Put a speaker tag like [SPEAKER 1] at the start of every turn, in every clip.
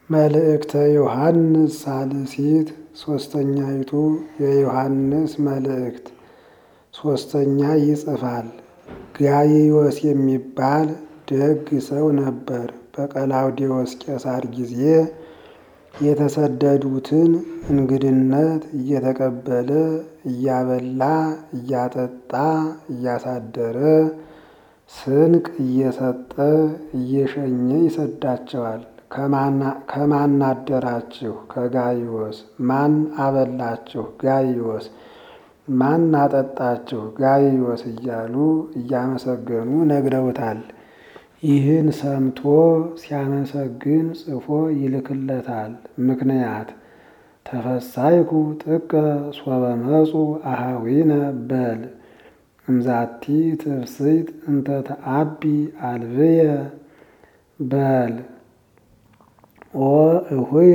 [SPEAKER 1] መልእክተ ዮሐንስ ሳልሲት ሶስተኛይቱ የዮሐንስ መልእክት ሶስተኛ ይጽፋል። ጋይዮስ የሚባል ደግ ሰው ነበር። በቀላውዴዎስ ቄሳር ጊዜ የተሰደዱትን እንግድነት እየተቀበለ እያበላ እያጠጣ እያሳደረ ስንቅ እየሰጠ እየሸኘ ይሰዳቸዋል። ከማን አደራችሁ? ከጋይዮስ። ማን አበላችሁ? ጋይዮስ። ማን አጠጣችሁ? ጋይዮስ እያሉ እያመሰገኑ ነግረውታል። ይህን ሰምቶ ሲያመሰግን ጽፎ ይልክለታል። ምክንያት ተፈሳይኩ ጥቀ ሶበ መጹ አሃዊነ በል እምዛቲ ትፍስሕት እንተ ተአቢ አልብየ በል ኦ እሁየ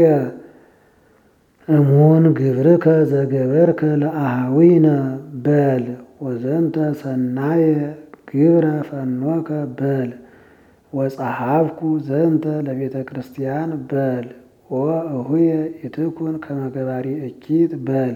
[SPEAKER 1] እሙን ግብርከ ዘገበርከ ለአሃዊነ በል ወዘንተ ሰናየ ግብረ ፈኖከ በል ወጸሐፍኩ ዘንተ ለቤተ ክርስቲያን በል ኦ እሁየ ኢትኩን ከመገባሪ እኪት በል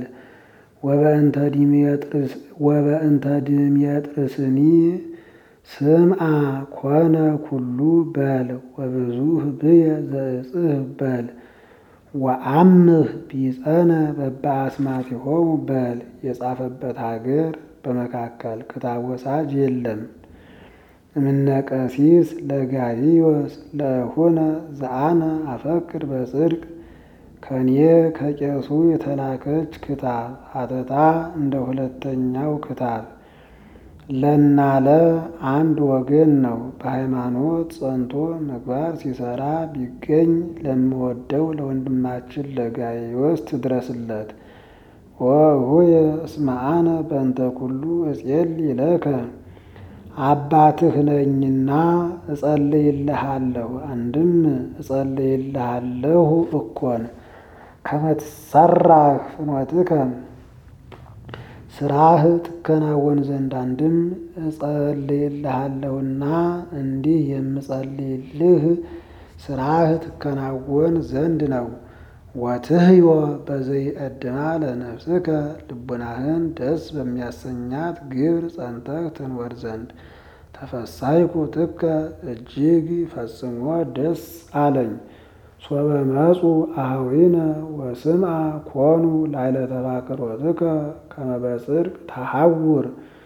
[SPEAKER 1] ወበእንተ ድምየጥርስኒ ስምዓ ኮነ ኩሉ በል ወብዙህ ብየ ዘእጽህ በል ወአምህ ቢጸነ በበአስማቲሆሙ በል የጻፈበት ሀገር በመካከል ክታብ ወሳጅ የለም። እምነቀሲስ ለጋይዮስ ለእሁነ ዘአነ አፈቅር በጽድቅ ከኔ ከቄሱ የተላከች ክታብ ሀተታ እንደ ሁለተኛው ክታብ ለናለ አንድ ወገን ነው። በሃይማኖት ጸንቶ ምግባር ሲሰራ ቢገኝ ለምወደው ለወንድማችን ለጋይዮስ ትድረስለት። ወእሁየ እስመ አነ በእንተ ኩሉ እጼልይ ለከ አባትህ ነኝና እጸልይልሃለሁ። አንድም እጸልይልሃለሁ እኮን ከመትሰራህ ፍኖትከ ስራህ ትከናወን ዘንድ አንድም እጸልይልሃለሁና እንዲህ የምጸልይልህ ስራህ ትከናወን ዘንድ ነው። ወትህዮ በዘይእድማ ለነፍስከ ልቡናህን ደስ በሚያሰኛት ግብር ጸንተህ ትንወር ዘንድ ተፈሳይኩ ጥቀ እጅግ ፈጽሞ ደስ አለኝ። ሶበ መጹ አኀዊነ ወስምዓ ኮኑ ላዕለ ተፋቅሮትከ ከመ በጽድቅ ተሐውር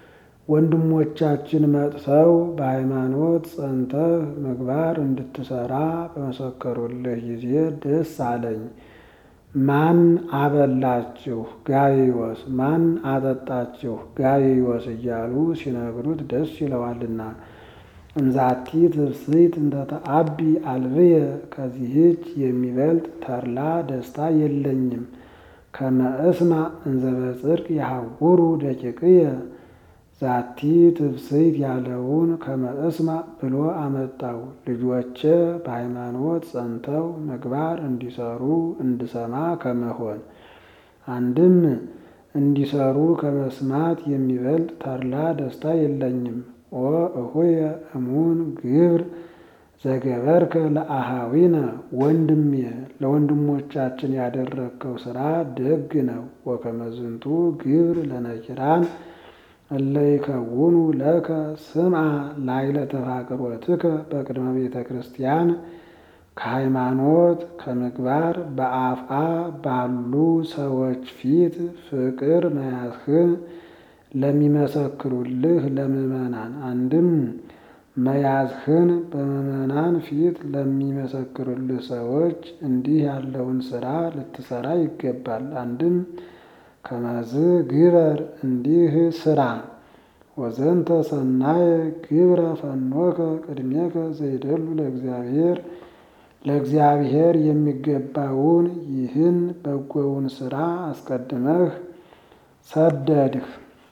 [SPEAKER 1] ወንድሞቻችን መጥተው በሃይማኖት ጸንተህ ምግባር እንድትሰራ በመሰከሩልህ ጊዜ ደስ አለኝ። ማን አበላችሁ? ጋይዮስ። ማን አጠጣችሁ? ጋይዮስ እያሉ ሲነግሩት ደስ ይለዋልና። እምዛቲ ትፍስሕት እንተ ተአቢ አልብየ ከዚህች የሚበልጥ ተድላ ደስታ የለኝም። ከመ እስማ እንዘ በጽድቅ የሐውሩ ደቂቅየ ዛቲ ትፍስሕት ያለውን ከመ እስማ ብሎ አመጣው። ልጆቼ በሃይማኖት ጸንተው ምግባር እንዲሰሩ እንድሰማ ከመሆን አንድም እንዲሰሩ ከመስማት የሚበልጥ ተድላ ደስታ የለኝም። ኦ እሁየ እሙን ግብር ዘገበርከ ለአሃዊነ ወንድሜ ለወንድሞቻችን ያደረግከው ስራ ደግ ነው። ወከመ ዝንቱ ግብር ለነኪራን እለ ይከውኑ ለከ ስምዓ ላዕለ ተፋቅሮትከ በቅድመ ቤተ ክርስቲያን ከሃይማኖት ከምግባር በአፍአ ባሉ ሰዎች ፊት ፍቅር መያዝህን ለሚመሰክሩልህ ለምእመናን አንድም መያዝህን በምእመናን ፊት ለሚመሰክሩልህ ሰዎች እንዲህ ያለውን ስራ ልትሰራ ይገባል። አንድም ከመዝ ግበር እንዲህ ስራ ወዘንተ ሰናየ ግብረ ፈኖከ ቅድሜከ ዘይደሉ ለእግዚአብሔር ለእግዚአብሔር የሚገባውን ይህን በጎውን ስራ አስቀድመህ ሰደድህ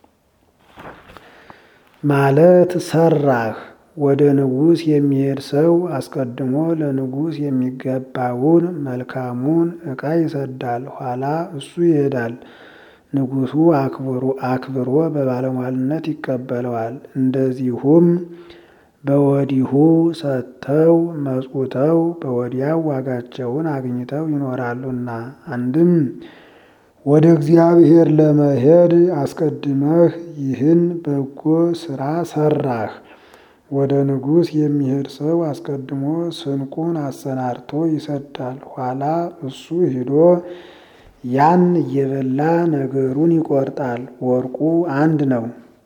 [SPEAKER 1] ማለት ሰራህ። ወደ ንጉሥ የሚሄድ ሰው አስቀድሞ ለንጉሥ የሚገባውን መልካሙን ዕቃ ይሰዳል። ኋላ እሱ ይሄዳል። ንጉሡ አክብሮ በባለሟልነት ይቀበለዋል። እንደዚሁም በወዲሁ ሰጥተው መጽውተው በወዲያው ዋጋቸውን አግኝተው ይኖራሉና። አንድም ወደ እግዚአብሔር ለመሄድ አስቀድመህ ይህን በጎ ሥራ ሰራህ። ወደ ንጉሥ የሚሄድ ሰው አስቀድሞ ስንቁን አሰናድቶ ይሰዳል። ኋላ እሱ ሂዶ ያን እየበላ ነገሩን ይቆርጣል። ወርቁ አንድ ነው።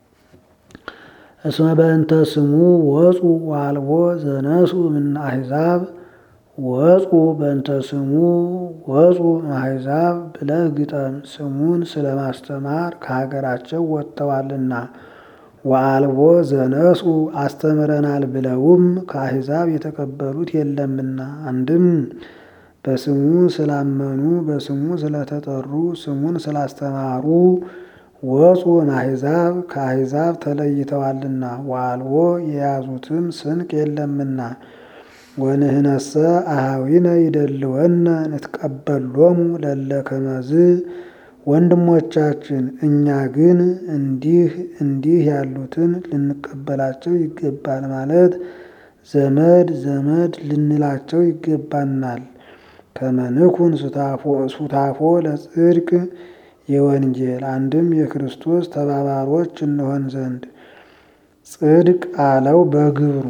[SPEAKER 1] እስመ በእንተ ስሙ ወፁ ዋልቦ ዘነሱ እምነ አሕዛብ ወፁ በእንተ ስሙ ወፁ አሕዛብ ብለህ ግጠም። ስሙን ስለማስተማር ከሀገራቸው ወጥተዋልና። ወአልቦ ዘነሱ አስተምረናል ብለውም ከአሕዛብ የተቀበሉት የለምና። አንድም በስሙ ስላመኑ በስሙ ስለተጠሩ ስሙን ስላስተማሩ ወፁ እምአሕዛብ ከአሕዛብ ተለይተዋልና። ወአልቦ የያዙትም ስንቅ የለምና። ወንህነሰ አኀዊነ ይደልወነ ንትቀበሎሙ ለለ ከመዝ ወንድሞቻችን እኛ ግን እንዲህ እንዲህ ያሉትን ልንቀበላቸው ይገባል ማለት ዘመድ ዘመድ ልንላቸው ይገባናል። ከመንኩን ሱታፎ ለጽድቅ የወንጌል አንድም የክርስቶስ ተባባሮች እንሆን ዘንድ ጽድቅ አለው በግብሩ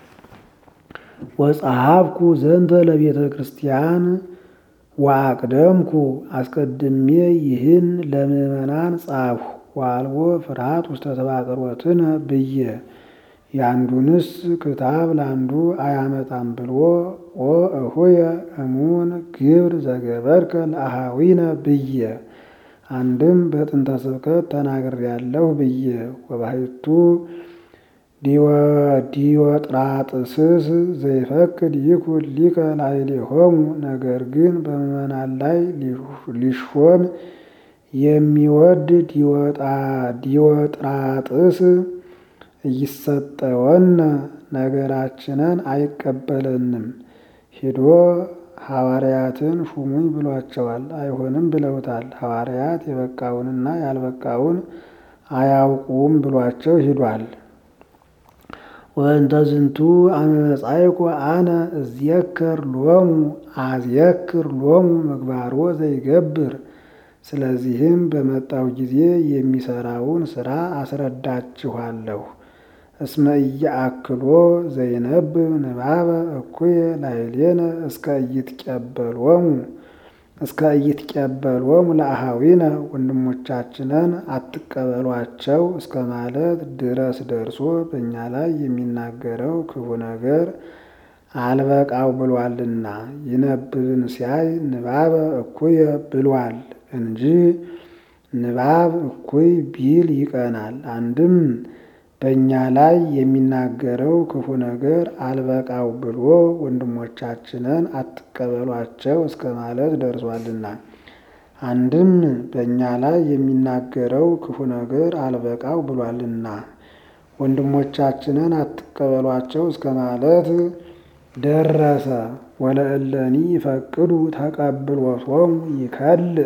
[SPEAKER 1] ወጸሐፍኩ ዘንተ ለቤተ ክርስቲያን ወአቅደምኩ አስቀድሜ ይህን ለምእመናን ጻፍሁ። ወአልቦ ፍርሃት ውስተ ተባቅሮትነ ብዬ የአንዱንስ ክታብ ለአንዱ አያመጣም ብሎ ወእሁየ እሙን ግብር ዘገበርከ ለአኀዊነ ብዬ አንድም በጥንተ ስብከት ተናግሬያለሁ ብዬ ወባሕቱ ዲዮጥራጥስስ ዘይፈቅድ ይኩን ሊቀ ላዕሌሆሙ ነገር ግን በምእመናን ላይ ሊሾም የሚወድ ዲዮጥራጥስ እይሰጠወነ ነገራችንን አይቀበለንም። ሂዶ ሐዋርያትን ሹሙኝ ብሏቸዋል። አይሆንም ብለውታል። ሐዋርያት የበቃውንና ያልበቃውን አያውቁም ብሏቸው ሂዷል። ወእንተ ዝንቱ አመመጻይኩ አነ እዝየክር ሎሙ አዝየክር ሎሙ ምግባሮ ዘይገብር። ስለዚህም በመጣው ጊዜ የሚሰራውን ስራ አስረዳችኋለሁ። እስመ ኢየአክሎ ዘይነብብ ንባበ እኩየ ላዕሌነ እስከ ኢይትቀበሎሙ እስከ ኢይትቀበሎሙ ለአኀዊነ ወንድሞቻችንን አትቀበሏቸው እስከ ማለት ድረስ ደርሶ በእኛ ላይ የሚናገረው ክፉ ነገር አልበቃው ብሏልና ይነብብን ሲያይ ንባበ እኩየ ብሏል እንጂ ንባብ እኩይ ቢል ይቀናል። አንድም በእኛ ላይ የሚናገረው ክፉ ነገር አልበቃው ብሎ ወንድሞቻችንን አትቀበሏቸው እስከ ማለት ደርሷልና። አንድም በእኛ ላይ የሚናገረው ክፉ ነገር አልበቃው ብሏልና ወንድሞቻችንን አትቀበሏቸው እስከ ማለት ደረሰ። ወለእለኒ ይፈቅዱ ተቀብሎቶሙ ይከልእ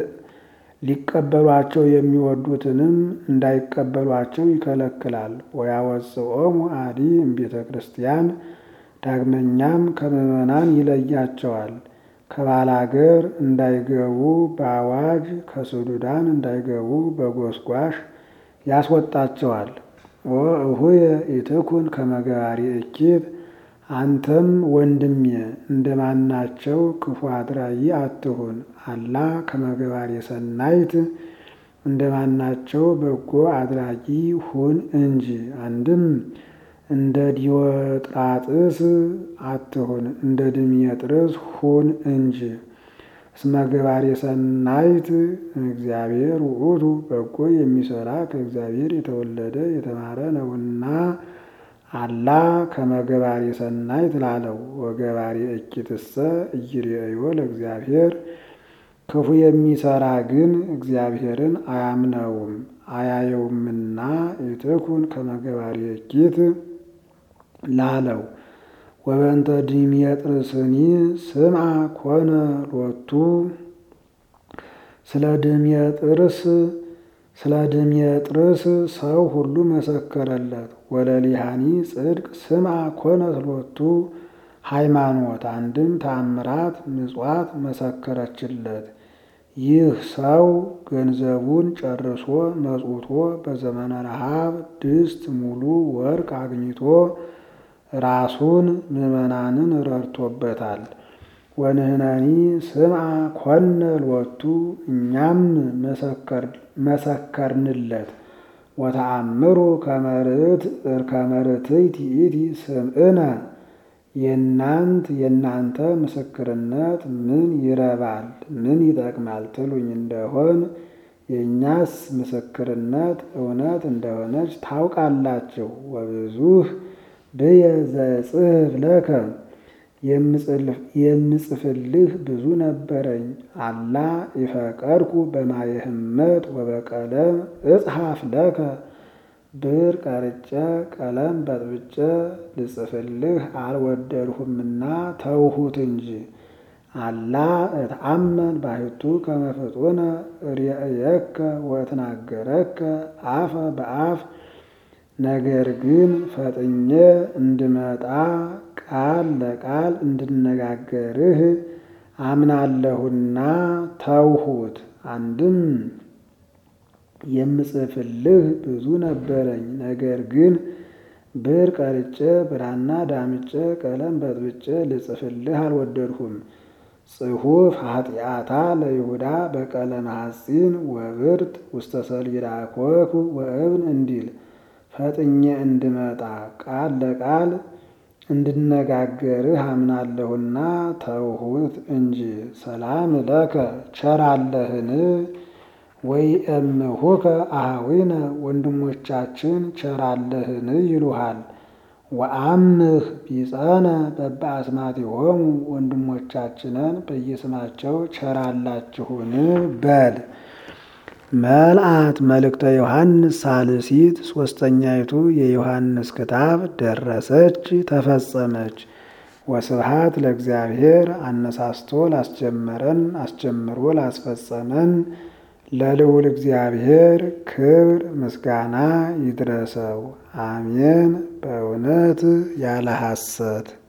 [SPEAKER 1] ሊቀበሏቸው የሚወዱትንም እንዳይቀበሏቸው ይከለክላል። ወያወፅኦሙ አዲ እምቤተ ክርስቲያን ዳግመኛም ከምዕመናን ይለያቸዋል። ከባላገር እንዳይገቡ በአዋጅ ከስዱዳን እንዳይገቡ በጎስጓሽ ያስወጣቸዋል። ወእሁየ ኢትኩን ከመገባሪ እኪት አንተም ወንድሜ እንደማናቸው ክፉ አድራጊ አትሁን። አላ ከመገባሪ ሰናይት እንደማናቸው በጎ አድራጊ ሁን እንጂ። አንድም እንደ ዲዮጥራጥስ አትሁን፣ እንደ ድሜጥርስ ሁን እንጂ። እስመ ገባሬ ሰናይት እግዚአብሔር ውእቱ በጎ የሚሰራ ከእግዚአብሔር የተወለደ የተማረ ነውና አላ ከመገባሪ ሰናይት ላለው ወገባሪ እኪትሰ ኢይሬእዮ ለእግዚአብሔር ክፉ የሚሰራ ግን እግዚአብሔርን አያምነውም አያየውምና ኢትኩን ከመገባሪ እኪት ላለው ወበእንተ ድሜጥርስኒ ስምዐ ኮነ ሎቱ ስለ ድሜጥርስ ስለ ድሜጥርስ ሰው ሁሉ መሰከረለት። ወለሊሃኒ ጽድቅ ስምዐ ኮነት ሎቱ ሃይማኖት አንድም ተአምራት ምጽዋት መሰከረችለት። ይህ ሰው ገንዘቡን ጨርሶ መጽውቶ በዘመነ ረሃብ ድስት ሙሉ ወርቅ አግኝቶ ራሱን ምዕመናንን ረድቶበታል። ወንህነኒ ስምዐ ኮነ ሎቱ እኛም መሰከርንለት። ወተአምሩ ከመርትዕት ይእቲ ስምዕነ የእናንት የእናንተ ምስክርነት ምን ይረባል ምን ይጠቅማል ትሉኝ እንደሆን የእኛስ ምስክርነት እውነት እንደሆነች ታውቃላችሁ። ወብዙህ ብየ ዘጽሕፍ ለከ የምጽፍልህ ብዙ ነበረኝ። አላ ይፈቀድኩ በማየ ህመት ወበቀለም እጽሐፍ ለከ ብር ቀርጬ ቀለም በጥብጬ ልጽፍልህ አልወደድሁምና ተውሁት እንጂ። አላ እትአመን ባሕቱ ከመ ፍጡነ ርእየከ ወእትናገረከ አፈ በአፍ ነገር ግን ፈጥኜ እንድመጣ ቃል ለቃል እንድነጋገርህ አምናለሁና ተውሁት። አንድም የምጽፍልህ ብዙ ነበረኝ፣ ነገር ግን ብር ቀርጬ ብራና ዳምጬ ቀለም በጥብጬ ልጽፍልህ አልወደድሁም። ጽሑፍ ኃጢአታ ለይሁዳ በቀለም ሐጺን ወብርት ውስተ ሰሌዳ ኮኩ ወእብን እንዲል ፈጥኜ እንድመጣ ቃል ለቃል እንድነጋገርህ አምናለሁና ተውሁት እንጂ። ሰላም ለከ ቸራለህን ወይ እምሁከ አኀዊነ ወንድሞቻችን ቸራለህን ይሉሃል። ወአምህ ቢጸነ በበአስማቲሆሙ ወንድሞቻችንን በየስማቸው ቸራላችሁን በል። መልአት መልእክተ ዮሐንስ ሳልሲት ሦስተኛይቱ የዮሐንስ ክታብ ደረሰች ተፈጸመች። ወስብሃት ለእግዚአብሔር አነሳስቶ ላስጀመረን አስጀምሮ ላስፈጸመን ለልዑል እግዚአብሔር ክብር ምስጋና ይድረሰው። አሜን። በእውነት ያለ ሐሰት